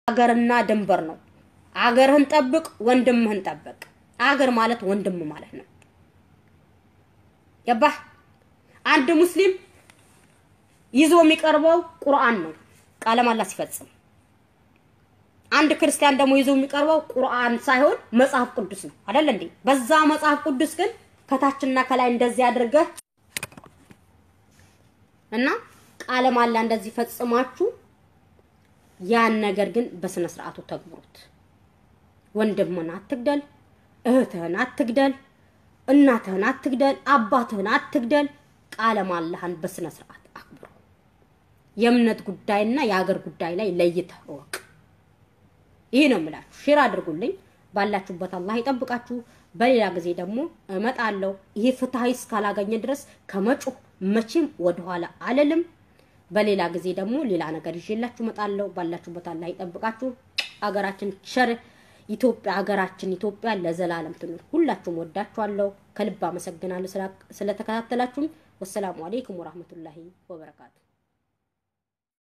አገርና ድንበር ነው። አገርህን ጠብቅ፣ ወንድምህን ጠብቅ። አገር ማለት ወንድም ማለት ነው። ገባህ? አንድ ሙስሊም ይዞ የሚቀርበው ቁርአን ነው ቃለ መሃላ ሲፈጽም። አንድ ክርስቲያን ደግሞ ይዞ የሚቀርበው ቁርአን ሳይሆን መጽሐፍ ቅዱስ ነው አይደል እንዴ? በዛ መጽሐፍ ቅዱስ ግን ከታችና ከላይ እንደዚህ አድርገህ እና ቃለ መሃላ እንደዚህ ፈጽማችሁ ያን ነገር ግን በስነ ስርዓቱ ተግብሩት። ወንድምህን አትግደል፣ እህትህን አትግደል፣ እናትህን አትግደል፣ አባትህን አትግደል። ቃለ መሃላህን በስነ ስርዓት አክብሩ። የእምነት ጉዳይና የሀገር ጉዳይ ላይ ለይተህ እወቅ። ይህ ነው የምላችሁ። ሼር አድርጉልኝ። ባላችሁበት አላህ ይጠብቃችሁ። በሌላ ጊዜ ደግሞ እመጣለሁ። ይህ ፍትሐዊ እስካላገኘ ድረስ ከመጮህ መቼም ወደኋላ አልልም። በሌላ ጊዜ ደግሞ ሌላ ነገር ይዤላችሁ እመጣለሁ። ባላችሁበት አላህ ይጠብቃችሁ። አገራችን ቸር ኢትዮጵያ ሀገራችን ኢትዮጵያ ለዘላለም ትኑር። ሁላችሁም ወዳችኋለሁ። ከልብ አመሰግናለሁ ስለተከታተላችሁኝ። ወሰላሙ አሌይኩም ወራህመቱላሂ ወበረካቱ